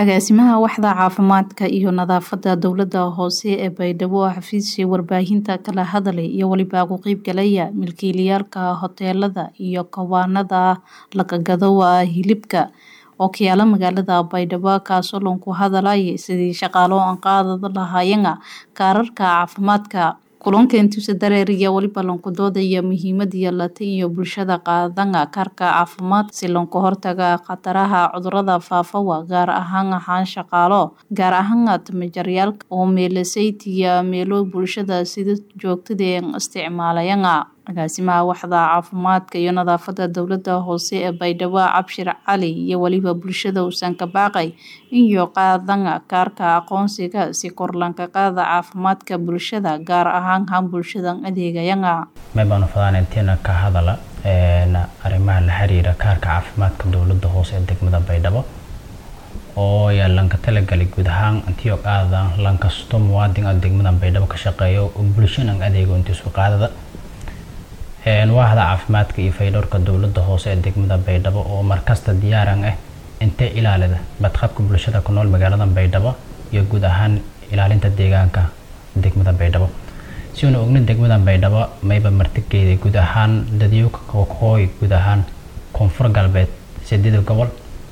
Agaasimaha Waaxda Caafimaadka iyo Nadaafadda Dowladda Hoose ee Baydhabo oo xafiiska warbaahinta kala hadlay iyo waliba ku qaybgalaya milkiilayaasha hoteelada iyo kawaanada laga gado hilibka oo ka yaala magaalada Baydhabo kaasoo lagu hadlayay sidii shaqaale aan qaadan lahaayeen kaararka caafimaadka kulanka intiisa dareeriya waliba lanku doodaya muhiimada yeelata iyo bulshada qaadan kaarka caafimaad si looga hortaga khataraha cudurada faafa gaar ahaan ahaan shaqaalo gaar ahaan tamajaryaalka oo meelasaytiya meelo bulshada sida joogtada ee isticmaalayaan agaasimaha waaxda caafimaadka iyo nadaafadda dowladda hoose ee Baydhabo Cabshir Cali iyo waliba bulshada uusan ka baaqay iyo qaadan kaarka aqoonsiga si kor lanka qaada caafimaadka bulshada gaar ahaan han bulshada adeegayana may baan fadaan intiina ka hadala arrimaha la xiriira kaarka caafimaadka dowladda hoose ee degmada Baydhabo oo yaa lanka talagalay guud ahaan intii oo qaada lankasto muwaadin ah degmada Baydhabo ka shaqeeyo oo bulshada adeego intii soo qaadada waaxda caafimaadka iyo fayadhowrka dowladda hoose ee degmada Baydhabo oo markasta diyaaran ah intee ilaalida badqabka bulshada ku nool magaalada Baydhabo iyo guud ahaan ilaalinta deegaanka degmada Baydhabo si uu ogna degmada Baydhabo mayba martigeeda guud ahaan dadyoka kooxooy guud ahaan koonfur galbeed sideed gobol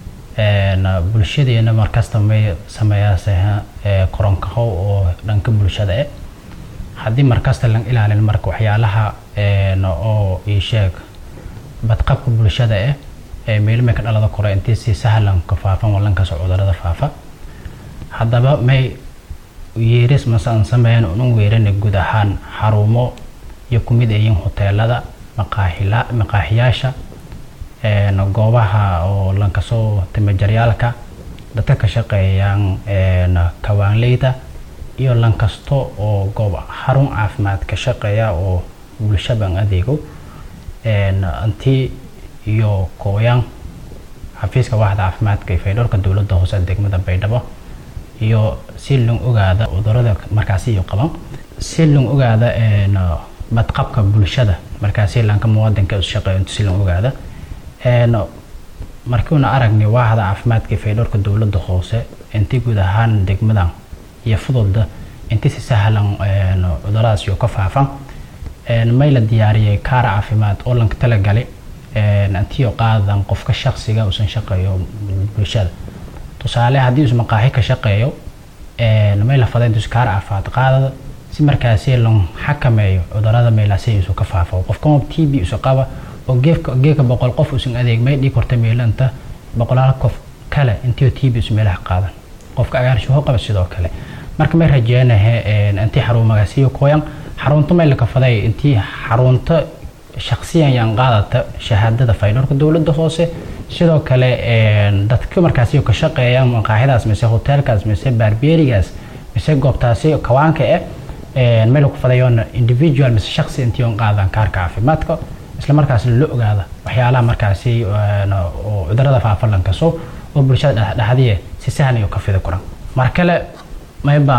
bulshadeena markasta may sameeyaa koronkaho oo dhanka bulshada ah haddii markasta la ilaalin marka waxyaalaha oo ii sheeg badqabka bulshada ah ee meelmay ka dhalada kore intii si sahlan ka faafan walankaas cudurada faafa haddaba may yeeris masaan sameeyaan un weerana guud ahaan xarumo iyo ku mid ayiin hoteelada maqaaxila maqaaxiyaasha goobaha oo lankasoo tamajaryaalka dadka ka shaqeeyaan kawaanleyda iyo lankasto oo goob xarun caafimaad ka shaqeeya oo bulshadan adeego intii iyo kooyaan xafiiska waaxda caafimaadka iyo fayadhowrka dowladda hoose degmada Baydhabo iyo si loo ogaada cudurada markaasi iyo qaban si loo ogaada badqabka bulshada markaasi lanka muwaadinka u shaqeeyo si loo ogaada markiina aragnay waaxda caafimaadka iyo fayadhowrka dowladda hoose intii guud ahaan degmadan iyo fududda intii si sahlan cuduradaas iyo ka faafan may la diyaariyay kaar caafimaad oo lanka talagalay intii oo qaadan qofka shaqsiga uusan shaqeeyo bulshada tusaale haddii uu maqaaxi ka shaqeeyo may la faday intuu kaar caafimaad qaadada si markaasi loo xakameeyo cudurada meelaasi uu ka faafo qofka TB uu qaba oo geefka geeka boqol qof uusan adeeg may dhig korta meelanta boqolaal qof kale intii TB uu meelaha qaadan qofka agaarsho qaba sidoo kale marka may rajeenahay intii xarumagaasi kooyan xarunta may la kafaday intii xarunta shakhsiyan yaan qaadata shahaadada fayadhowrka dowladda hoose sidoo kale dadka markaasi ka shaqeeya maqaaxidaas mise hoteelkaas mise barbeerigaas mise goobtaasi kawaanka eh may la kufadayoon individual mise shakhsi intii oo qaadan kaarka caafimaadka isla markaas la ogaada waxyaalaha markaasi oo cudurada faafa lankaso oo bulshada dhexdhexdiye si sahlan iyo ka fidi kuran mar kale mayba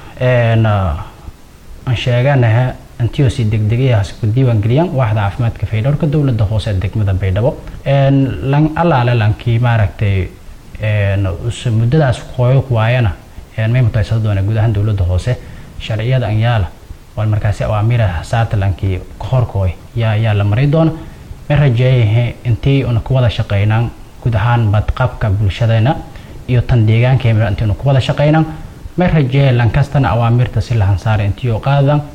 aan sheeganaha intii si degdegayaas ku diiwaan geliyaan waaxda caafimaadka fayadhowrka dowladda hoose ee degmada Baydhabo lan allaale lankii maaragtay muddadaas qooyo waayana may mutaysada doona guud ahaan dowladda hoose sharciyada an yaala wal markaasi awaamiira saarta lankii kahorkooy yaa yaa la maray doona may rajeeyahay intii una ku wada shaqeynaan guud ahaan badqabka bulshadana iyo tan deegaankeena intii una ku wada shaqeynaan may rajeeyahay lankastana awaamirta si lahan saaray intii oo qaadan